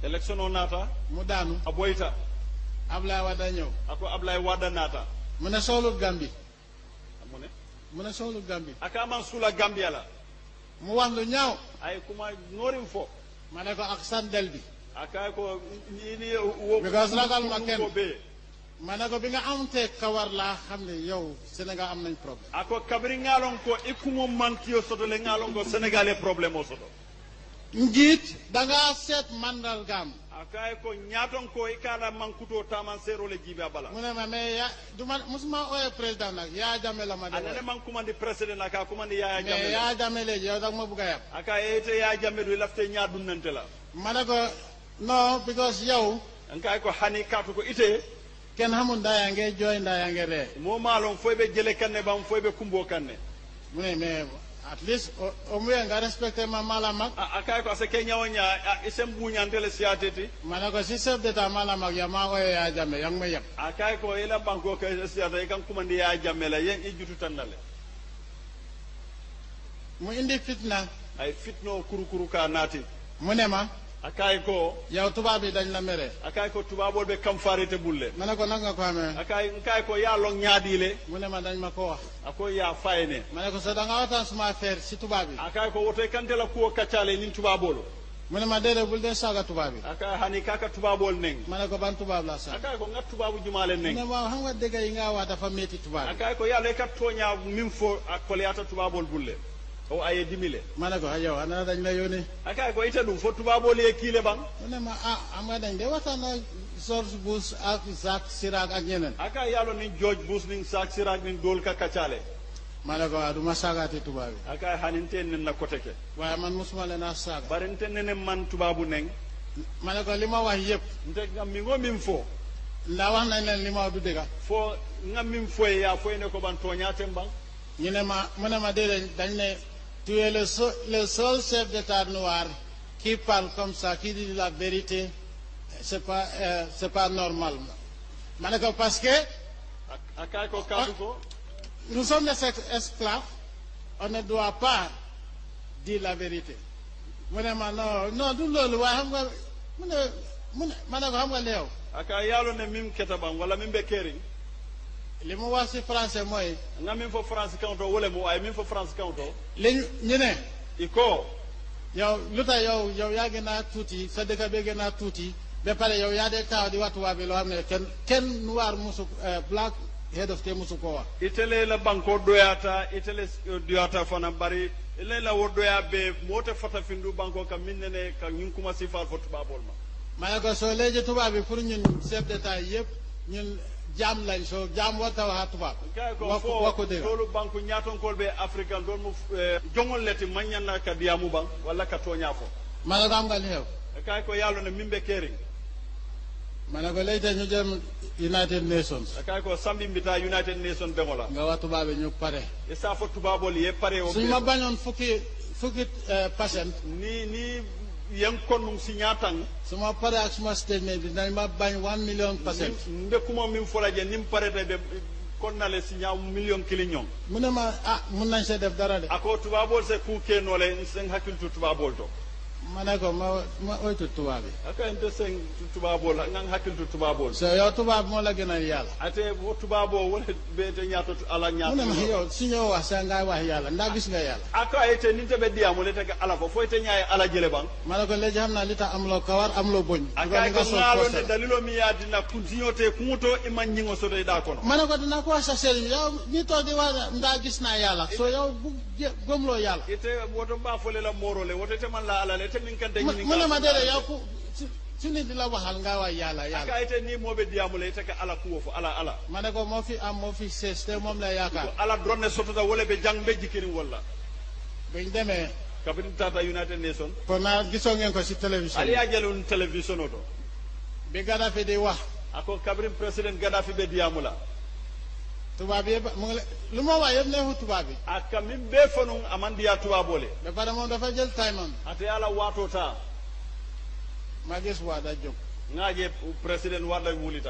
élection o naata mu daanu a boyta Ablaye Wade ñëw ako ablaye wadda naata mu ne soxlut Gambie mu ne mu ne soxlut Gambie aka man sula gambia la mu wax lu ñaaw ay kuma norim fo ma ne ko ak sandel bi aka ko ini wo Because ragal ma kenn. ko be ma ne ko bi nga amtee kawar laa xam ne yow Sénégal am nañ problème ako kabiri ngalon ko ikumo mankiyo soto le ngalon ko sénégalais problème o soto njiit dangaa seet mandargaam akaye ko ñaton ko i kana mankuto taman sero le jibe a bala mu ne ma mais ya du ma musuma ooyee président nag yaa jame la ma de anene wooye. man kumandi président aka kumandi yaya mais jamme yaa jame léegi yow dag ma bugg a yab aka ete ya jamme do lafte ña dunnante la ma ne ko non because yow ankay ko hani katu ko ite kenn xamul ndaa yaa ngee jooy ndaa yaa ngee ree mo malon foy be jele kanne bam foy be kumbo kanne mu ne mais at least au- au moins nga respecté ma mala mag A- akay ko ase ke ñawoña isem buñantele siyateti ma ne ko si chef d'état mala mag ya maa ooyee yaa jame yaa ngi may yab akay ko ila banko ke siyata i kan kumandi ya jamme la yen i jutu tannale mu indi fitna ay fitno kurukuru ka naati mu ne ma akay ko yow tubaab yi dañ la mere akay ko tubabol be kam farite bulle ma ne ko nag nga ko xamee akay nkay ko ya long ñaadile mu ne ma dañ ma ko wax ako ya fayne ma ne ko so da nga waxtaan suma affaire si tubaab yi akay ko woto kantela kuwo kaccale nin tubabolo mu ne ma déedéet bul dee saaga tubaab yi akay hani kaka tubabol neng ma ne ko ban tubaab laa saaga akay ko ngat tubabu jumale mu ne neng waaw xam nga dëgg yi nga wax dafa métti tubaab yi akay ko yalla ka toña min fo akoleyata tubabol bulle o aye dimile ma ne ko yow ana dañ la yónni akay ko ite ɗum fo tubabol ye kiile ban mu ne ma ah xam nga dañ de waxtaan ak George Bush ak Jacques Chirac ak ñeneen akay yalo nin george bush nin sak sirak nin dol ka kaccale ma ne ko waaw du ma saagaati tubaab yi akay haninten nen na kote ke waaye man mosuma leen a saaga bari nten nenen man tubabu neng ma ne ko li ma wax yëpp nte ngam mi ngo min fo ndax wax nañ leen li ma wax du dëgga fo ngam min foye ya foyne ko ban toñaten ban ñu ne ma mu ne ma déedéet dañ ne tu es le seul, le seul chef d'état noir qui parle comme ça qui dit la vérité c'est pas euh, c'est pas normal ma ne ko parce que Ak- akay ko kadu ko nous sommes des ex- esclaves on ne doit pas dire la vérité mu ne ma non non du loolu waaye xam nga mu ne mu ne ma ne ko xam nga li yow aka yalo ne min keta ban walla min be kering li mu wax si français mooy nga min fo france kanto wole mo ay min fo france kanto li ñu ñu ne iko yow lu tax yow yow yaa gën a tuuti sa dëkk bi gën a tuuti ba pare yow yaa dee taxaw di wax tubaab bi loo xam ne kenn kenn noir musu eh, black head of te musu ko wax itele la banko doyata itele eh, doyata fana bari ile la wo doya be mote fata findu banko ka min nene ka ñun kuma sifal fo tubabol ma ma ne ko soo léegi tubaab bi pour ñun chef d'état yëpp ñun jaam lañ soo jaam warta wax tubaab kay ko wax ko fo wax ko dëgg tolu banku ñatonkol be africain don mu eh, jongol leti mañana ka diamu ban walla ka toña fo ma ne ko am nga li xew kay ko yalo ne min be kering ma ne ko léegi tey ñu jëm United Nations kay ko sambi mbita united nation bengola nga wax tubaab bi ñu pare e sa fo tubabol ye pare o suñ be- ma bañoon fukki fukki eh, patient ni ni yen konnum si ñatan su ma pare ak suma statement bi dinañ ma bañ one million patient mbe kuma min fola je nim parete be konnale si ñaw million kili ñong mu ne ma ah mun nañ see def dara de ako tubabol se ku kenole sen hakkiltu tubabol to ma ne ko ma ma oytu tubaab bi aka ente sen tubabol ngan hakkiltu tubabol so yow tubaab moo la gënal yàlla ate wo tubabo wala be te ñato ala mu ne ma ñato yow su ñëw wax sa ngay wax yàlla ndax gis nga yàlla aka ite ninte be diamu le tege ala fo fo te ñaaye ala jele ban ma ne ko léegi xam naa li tax amuloo kawar amuloo boñ aka ko sol ngalo ne poster. dalilo mi yadina continuo te kumoto iman ñingo soto da kono ma ne ko dina ko wax sa sëriñ yow ñi toog di wax ndax gis naa yàlla so yow bu jë- gëmloo yàlla ite woto ba fole la moro le woto te man la ala le te min kante mu ñini mu ne ma déedéet yow ku su- su nit di la waxal nga wax yàlla yàlla aka ite ni moɓe diyamule ite ka ala kuwo fo ala ala ma ne ko moo fi am moo fi sees te moom la ko yaakaar ala dronne sottota wole ɓe jang ɓe jikkiri walla buñ demee kabini tata united nation kon naa gisoo ngeen ko si télévision ali ya jele un télévision o to bi Gaddafi di wax ako kabrin président gadafi ɓe diyamula tubaab yëpp mu ngi la lu ma wax yëpp neexu tubaab bi aka min ɓe fanun aman diya tubabole ba pare moom dafa jël time am ate ala wato ta ma gis waa da jóg ngaje président warɗa wulita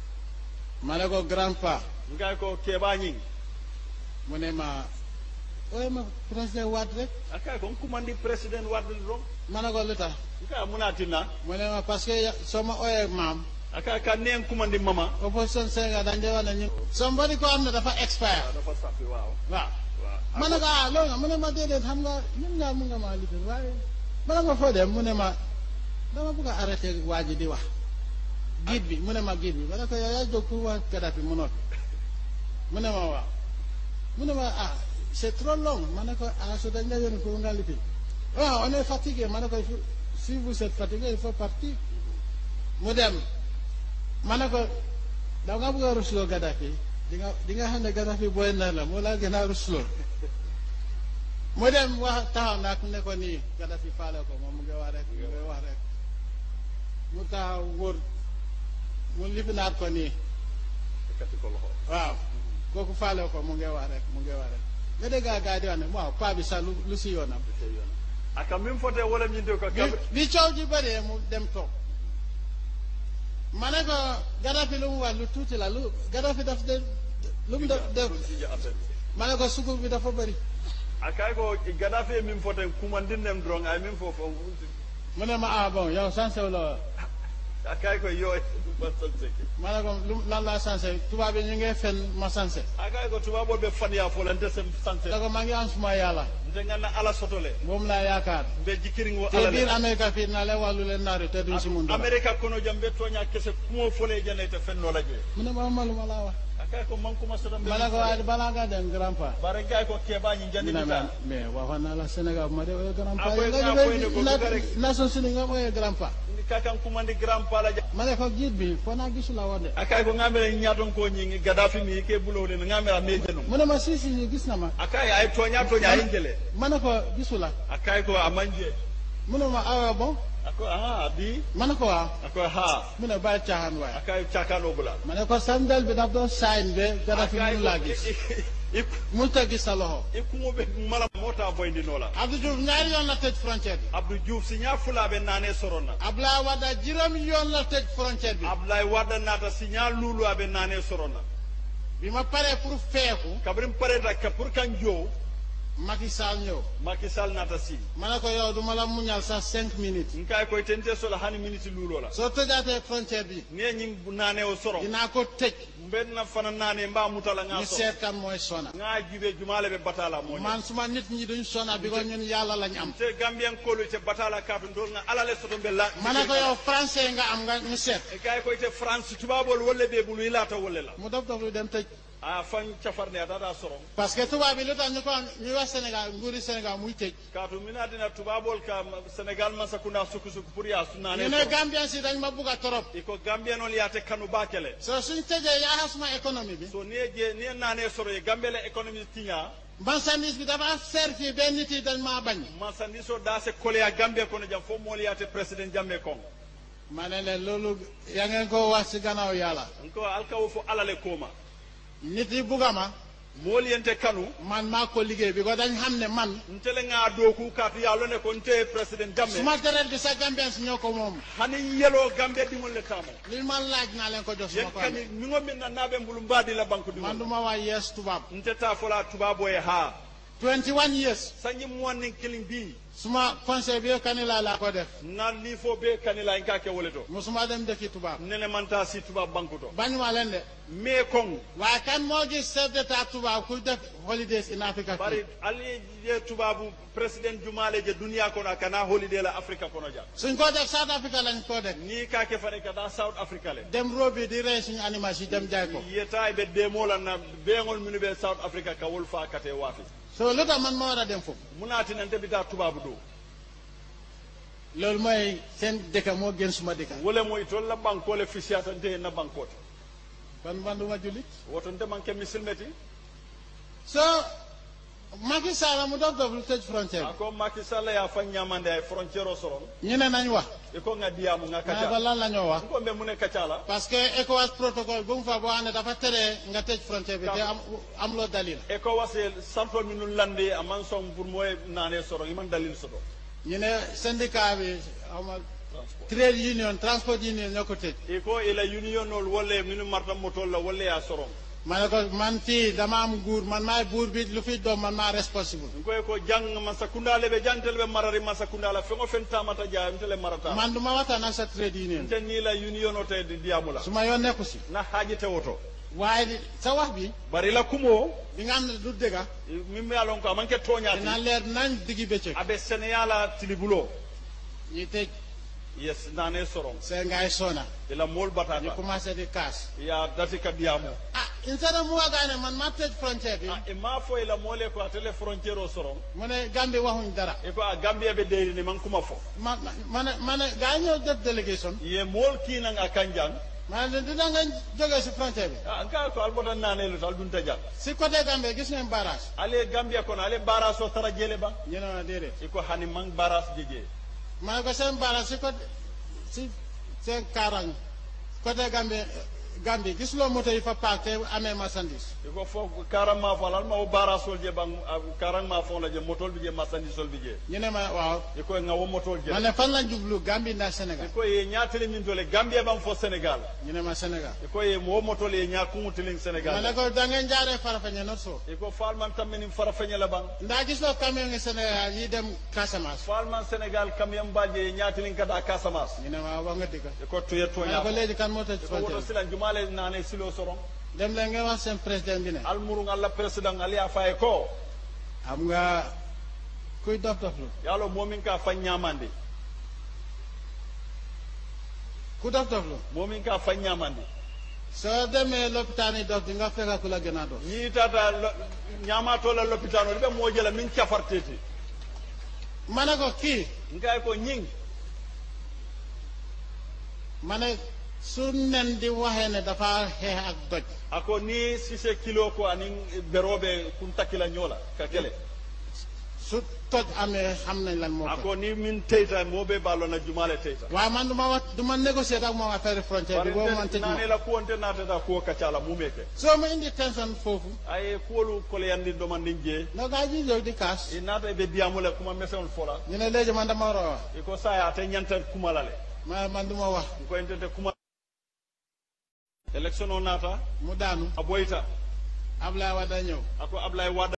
ma ne ko grand pa ngay ko keɓa ñing mu ne ma ooye ma président Wade rek aka ko kumandi president wadde ron ma ne ko lu tax nka munatina mu ne ma parce que ya- soo ma ooyee maam aka ka nen kumandi mama opposition Sénégal dañ dee wax ne ñu somebody ko am ne dafa expire dafa safi waaw waaw waaw ma ne ko ah loolu nga mu ne ma déedéet xam nga ñun ñaar mun nga maa lifin waaye bala nga foo dem mu ne ma dama bëgg a arrêté waa ji di wax guide bi mu ne ma guide bi ma ne ko yow yaa jóg pour wax Kadhafi mu noppi mu ne ma waaw mu ne ma ah c'est trop long ma ne ko ah su dañ la yónni pour nga lifin ah on est fatigué ma ne ko il faut- si vous êtes fatigué il faut partir mu dem ma ne ko da nga bëgg a rusloo Kadhafi di nga di nga xam ne Kadhafi booy na la moo laa gën a rusloo mu dem wax taxaw nag ne ko nii Kadhafi faale ko moom mu ngi wax rek mu ngi wax rek mu taxaw wóor mu lifinaat ko nii kati ko loxo waaw kooku faale ko mu ngi wax rek mu ngi wax rek nga dégg gaa gaa di wax ne waaw paa bi sax lu lu si yoonam aka min fote wala min de ko bi kabe bi coow ji bëree mu dem toog ma ne ko Kadhafi lu mu wax lu tuuti la lu Kadhafi daf de lu mu def def ma ne ko sukur bi dafa bëri akay ko gadafe min fote kumandin nem dron ay min fofo mu ne ma ah bon yow sansew la akay ko yo ba sanseke ma ne ko lu lan laa sanse tubaab yi ñu ngi fen ma sanse akay ko tuba bo be fania fo lan desem sanse da ko maa ngi am suma yàlla nte ngana ala sotole moom laa yaakaar be jikiring wo te ala biir le Amérique fii na leen wax lu leen naari te duñ si mun dara america kono jam be tonya kese kumo fole janete fenno la je mu ne ma ma lu ma laa wax akay ko man kuma sotam ma ne ko waaye balaa ngaa dem grand pas bare gay ko keba ñi jandi mu ne ma bita mais waxoon naa la Sénégal bu ma dee ooyee grand pas Ah, boy, nga ah, boy, ne ko jógee duga rek. Nations Unies nga ooyee grand pas ndi kakan kumandi grand pala ja ma ne ko jiit bi foo naa gisu la woon de akay ko ngamere ñaton ko ñi gadafi mi ke bulowle ngamera me jenu mu ne ma si si gis na ma akay ay tonya tonya ay jele ma ne ko gisu la akay ko amanje mu ne ma awa bon ako ah bi ma ne ko waaw ako ha mu ne bàyyi caaxaan waaye akay cakano bula ma ne ko sandal bi daf doon sign be Kadhafi akay mu laa gis ik mu ta gis sa loxo ikumo be mala mota boyndi nola Abdou Diouf ñaari yoon la tëj frontière bi abdou diouf si nya fulabe nane sorona Abdoulaye Wade juróomi yoon la tëj frontière bi abdoulaye wadda nata si nya lulu abe nane sorona bi ma paree pour feeku kabrim pareta ka pour kan jo Macky Sall ñëw Macky Sall nata si ma ne ko yow duma la muñal sax cinq minutes nkay koy tente sola hani minute lulo la soo tëjaatee frontière bi ne ñi nane o soro dinaa ko tëj mbenna fana nane mba mutala nga ñu so seet kan mooy sona nga jibe jumale be batala mo man suma nit ñi duñ sona bi ko ñun yàlla lañ am te gambien kolu te batala katu ndol nga alale soto be la ma ne ko yow français nga am nga ñu seet e kay koy te france tubabol wolle be bulu ilata wolle la mu dof dof lu dem tëj a fan cafarne atata soro parce que tubaab bi lu tax ñu ko ñu wax Sénégal nguuri Sénégal muy tëj katu mina dina tubabol ka senegal man sakunda suku suku pour ya sunane ñu ne Gambien si dañ ma bugg a torop iko gambien on yate kanu bakele so suñ tëjee yaa suma économie bi so ni je ni nane soro e gambele économie tiña marchandise bi dafa seer fii benn nit yi dañ maa bañ masandi so da se kole a gambie kono jam fo mol yate président jamme kon ma ne leen loolu yaa ngeen ko wax si gannaaw yàlla ko alkawo fo alale koma nit yi bugga ma mol yente kanu man maa ko liggéey bi ko dañ xam ne man ntele nga doku katu ya lone ko nte président jamme suma deret bi sa Gambien si ñoo ko moom hani yelo gambe dimol le tamo li man laaj naa leen ko jox suma ko yekkani amee mi ngo min na nabe mbulu mbadi la banque man du du ma wax yees tubaab nte ta fola tubabo e ha 21 years sanyi muwannin killing bi suma conseil bi kanila laa ko def na li fo be kanila en kake wole to musuma dem dëkki tubaab nene manta si tuba banque to bañuma leen de me kon waaye kan moo gis chef d'état tubaab ku def holidays in Africa bari fii ali je tubabu president jumale je duniya kono kana holiday la africa kono ja suñ ko def South Africa lañ ko def ni kake fare kada south africa le dem robi di rey suñu animal si dem jaay ko yeta e be demola na beŋol minu be south africa ka wol fa kate wafi so lu tax man ma war a dem foofu munati nan bita tubabu do loolu mooy seen dëkk moo gën suma dëkk wole mo itol la banko le fisiyata nte na bankote ban man du ma jullit woto nte manke misilmeti so Macky Sall mu dof dof lu tëj frontière ako Macky Sall ya fa ñamande ay frontière o soron bi ñu ne nañ wax e ko nga diyamu nga ma ne ko kaca lan la ñoo wax ko mbe mune kacala parce que ECOWAS protocole bu mu fa boo xam ne dafa tere nga tëj frontière bi te am am loo dalil e ko wase santol minu lande aman son pour moye nane soron iman dalil soto ñu ne syndicat bi xaw ma trade union transport union ñoo ko tëj e ko ila union ol wolle minu marta motol la wolle ya soron ma ne ko man fii dama am nguur man maay buur bi lu fi doom man maa responsible nkoy ko jang masakunda le be jantel be marari masakunda la fengo fen tamata ja ntele marata man du ma waxtaan ak sa trade union nte ni la union o te di diamula su ma yoon nekku si na haji te woto waaye di- sa wax bi bari la kumo bi nga xam ne du dëgga min me alon ko amanke dina toñati leer nañ diggi bëccëg abe seneyala tilibulo ñi tëj yes nane soron see ngay sona ila mol ñu batata commencé di kaas ya dati ka diamo ah instead of mu wagaane man ma tëj frontière bi ah e ma fo ila mole ko atele frontière o soron mu ne Gambie waxuñ dara e ko a gambia be deyri ni man kuma fo ma ma- ma ne ma ne gaa yi ñëw def délégation ye mol kinan a kanjang ma ne dina nga jógee si frontière bi ah nka ko albota nanelu tal dun tajal si côté Gambie gis ngeen barrage ale gambia kono ale baras o tara jele ba ñu ne ma déedéet iko hani man baras jeje ma ne ko seen barrage si côté si seen kaarang côté Gambie Gambie gis loo moto yi fa paak te amee marchandise iko fo karam ma fo alma o baras sol je bang karam ma fo la je motol bi je masandi sol bi je ñu ne ma waaw iko nga wo motol je ma ne fan lañ jublu Gambie ndax Sénégal iko ye ñaatele min tole gambia bang fo sénégal ñu ne ma Sénégal iko ye mo motol ye ñakumutiling ma sénégal ne ko da ngeen jaaree Farafenni not so iko falman tammini fara feñe la bang ndax gis loo camion ngi Sénégal yi dem Casamance falman sénégal kam yam balje ye ñaatiling kada casamance ñu ne ma wax nga dëgg iko tuye ma ne ko toña léegi kan moo tëj iko woto frontière silan jumale nane silo soron dem leen ngeen wax seen président bi ne almurung alla président ali a faye ko xam nga kuy dof dof lu yalo momin ka fan ñamandi ku dof dof lu momin ka fan ñamandi soo demee lopitaan yi dof di nga fekk ku la gën a dof ñi tata lo- ñamatola l'hôpital o ɗiɓe mojela min cafarteti ma ne ko kii ngay ko ñing ma ne su nen di waxee ne dafa xeex ak doj ako ni sise kilo ko anin beroɓe kun takkila ñoola ka kele su toj amee xam nañ lan moo ko ako ni min teyta moɓe ballona jumale teyta waaye man du ma wax du ma négocier ak moom affaire frontière bi boobu man tëj ma nanela kuwonte natata kuwo kaccala mumeke soo ma indi tension foofu aye kuwolu koleyandi ɗomandin jee no gaa ji jóg di kaas i naata ɓe diyamule kuma meseol fola ñu ne léegi man dama war a wax iko saya ate ñanta kumalale ma man du ma wax ko entete kuma élection o naata mu daanu a ɓoyta Ablaye Wade ñëw ako ablay wad